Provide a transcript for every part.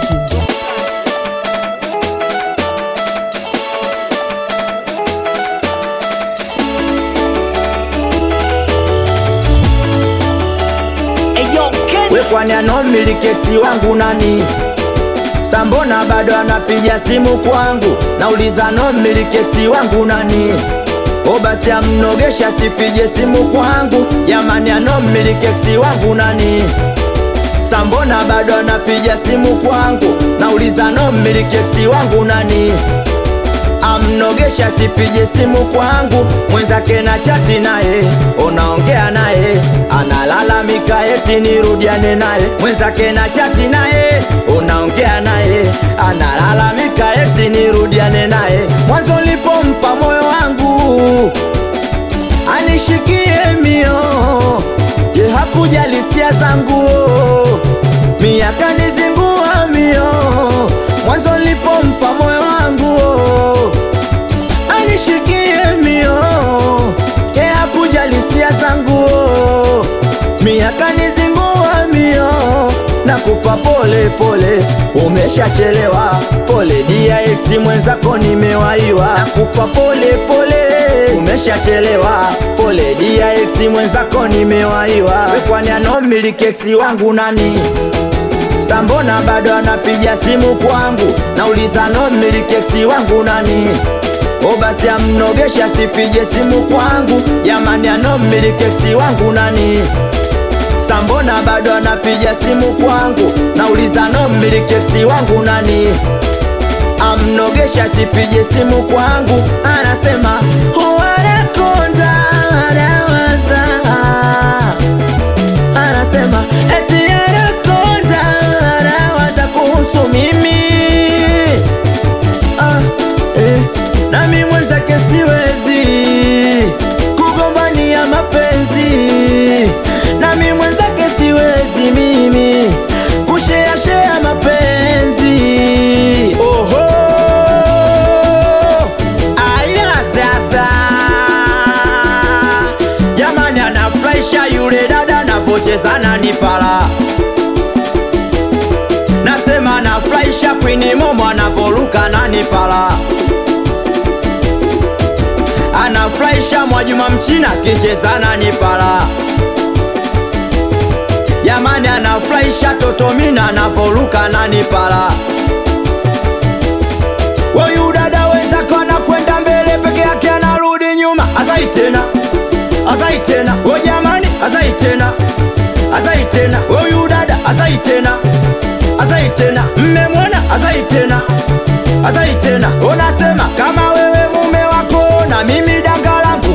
Swati. We kwani anomiliki eksi wangu nani? Sambona bado anapiga simu kwangu, nauliza anomiliki eksi wangu nani? O basi amnogesha sipige simu kwangu, jamani anomiliki eksi wangu nani? Sambona bado anapiga simu kwangu, nauliza anomiliki eksi wangu nani? amnogesha sipige simu kwangu, mwenzake na chati naye, unaongea naye, analalamika eti nirudiane naye, mwenzake na chati naye, unaongea naye, analalamika eti nirudiane naye. Mwanzo nilipompa moyo wangu anishikie mio, ye hakujali hisia zangu, miaka nizingua mio, mwanzo nilipompa moyo wangu anishikie mio ye hakujali hisia zangu miaka nizingua mio nakupa pole pole umeshachelewa pole dia eksi mwenzako nimewaiwa nakupa pole pole umeshachelewa pole dia eksi mwenzako nimewaiwa We kwani anomiliki eksi wangu nani Sambona bado anapiga simu kwangu, nauliza nomiliki eksi wangu nani? O basi amnogesha sipige simu kwangu, jamani anomiliki eksi wangu nani? Sambona bado anapiga simu kwangu, nauliza nomiliki eksi wangu nani? Amnogesha sipige simu kwangu, anasema wanakonda anawaza anasema eti anakonda anawaza kuhusu mimi ah, eh, nami mwenzake siwezi kugombania mapenzi nami mwenzake siwezi mimi kusheashea mapenzi oho aya sasa jamani anafurahisha yule dada anavocheza na nipala nasema anafurahisha kwini momo anavoruka na nipala anafurahisha mwajuma mchina kicheza na nipala jamani anafurahisha totomina anavoruka na nipala Wayu dada wenzako anakwenda mbele peke yake anarudi nyuma, azai tena, azai tena, o jamani, azai tena, azai tena, wayu dada azai tena, azai tena, mmemwona, azai tena, azai tena. Unasema kama wewe mume wako na mimi danga langu,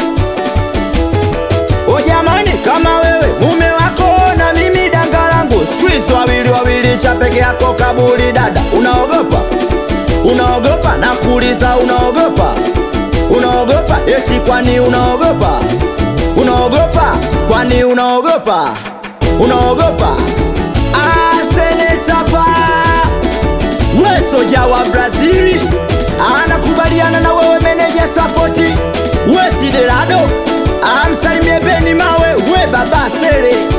o jamani, kama wewe mume wako na mimi danga langu, siku hizi wawili wawili cha peke yako kaburi, dada unaogopa unaogopa na kuuliza unaogopa unaogopa eti kwani unaogopa unaogopa kwani unaogopa unaogopa asenetapa we soja wa brazili anakubaliana na wewe meneja sapoti we siderado amsalimie beni mawe we baba sere